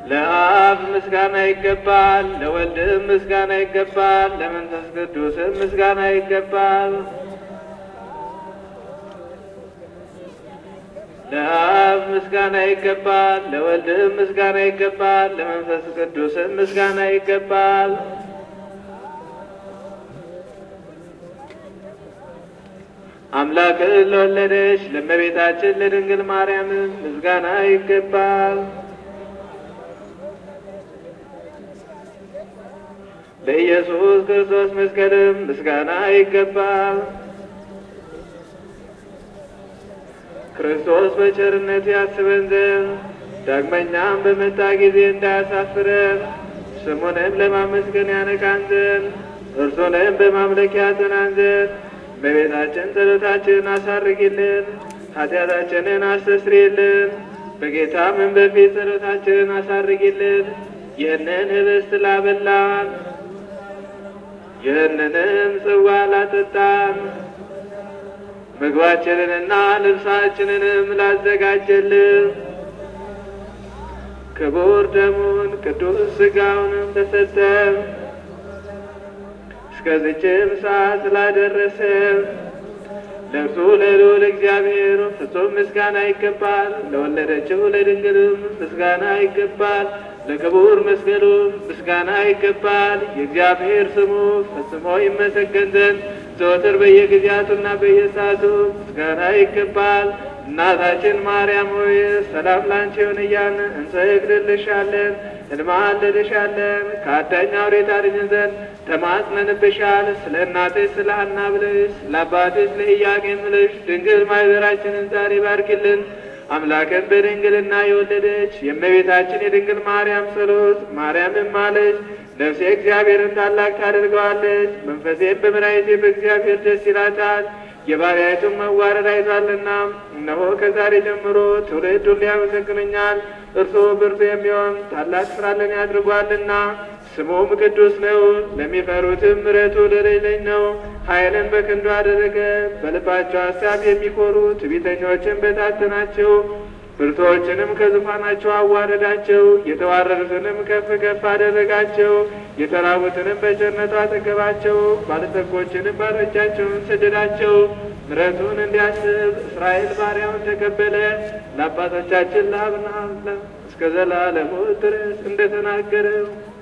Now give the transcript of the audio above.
ለአብ ምስጋና ይገባል፣ ለወልድም ምስጋና ይገባል፣ ለመንፈስ ቅዱስም ምስጋና ይገባል። ለአብ ምስጋና ይገባል፣ ለወልድም ምስጋና ይገባል፣ ለመንፈስ ቅዱስም ምስጋና ይገባል። አምላክን ለወለደች ለእመቤታችን ለድንግል ማርያም ምስጋና ይገባል። ለኢየሱስ ክርስቶስ መስቀልም ምስጋና ይገባል። ክርስቶስ በቸርነት ያስበን ዘንድ ዳግመኛም በመጣ ጊዜ እንዳያሳፍረን ስሙንም ለማመስገን ያነቃን ዘንድ እርሱንም በማምለክ ያጸናን ዘንድ በቤታችን ጸሎታችንን አሳርጊልን፣ ኃጢአታችንን አስተስሪልን። በጌታም በፊት ጸሎታችንን አሳርጊልን። ይህንን ህብስት ላበላን፣ ይህንንም ጽዋ ላጠጣን፣ ምግባችንንና ልብሳችንንም ላዘጋጀልን ክቡር ደሙን ቅዱስ ሥጋውንም ለሰጠን እስከዚችም ሰዓት ስላደረሰ ለእርሱ ለልዑል እግዚአብሔር ፍጹም ምስጋና ይገባል። ለወለደችው ለድንግልም ምስጋና ይገባል። ለክቡር መስቀሉም ምስጋና ይገባል። የእግዚአብሔር ስሙ ፈጽሞ ይመሰገን ዘንድ ዘወትር በየጊዜያቱና በየሰዓቱ ምስጋና ይገባል። እናታችን ማርያም ሆይ ሰላም ላንቺ ይሁን እያልን እንሰግድልሻለን፣ እንማልድሻለን። ከአዳኝ አውሬ ታድኝን ዘንድ ተማጽነንብሻል። ስለ እናትሽ ስለ ሐና ብለሽ ስለ አባትሽ ስለ ኢያቄም ብለሽ ድንግል ማኅበራችንን ዛሬ ባርኪልን። አምላክን በድንግልና የወለደች የእመቤታችን የድንግል ማርያም ጸሎት ማርያምም አለች ነፍሴ እግዚአብሔርን ታላቅ ታደርገዋለች፣ መንፈሴም በመድኃኒቴ በእግዚአብሔር ደስ ይላታል የባሪያይቱን መዋረድ አይቷልና። እነሆ ከዛሬ ጀምሮ ትውልድ ሁሉ ያመሰግኑኛል። እርሱ ብርቱ የሚሆን ታላቅ ስራለን ያድርጓልና ስሙም ቅዱስ ነው። ለሚፈሩትም ምሕረቱ ለሌለኝ ነው። ኃይልን በክንዱ አደረገ። በልባቸው ሀሳብ የሚኮሩ ትዕቢተኞችን በታተናቸው። ብርቶችንም ከዙፋናቸው አዋረዳቸው። የተዋረዱትንም ከፍ ከፍ አደረጋቸው። የተራቡትንም በቸርነቱ አጠገባቸው። ባለጠጎችንም ባሮቻቸውን ሰደዳቸው። ምሕረቱን እንዲያስብ እስራኤል ባሪያውን ተቀበለ። ለአባቶቻችን ለአብርሃም እስከ ዘላለሙ ድረስ እንደተናገረው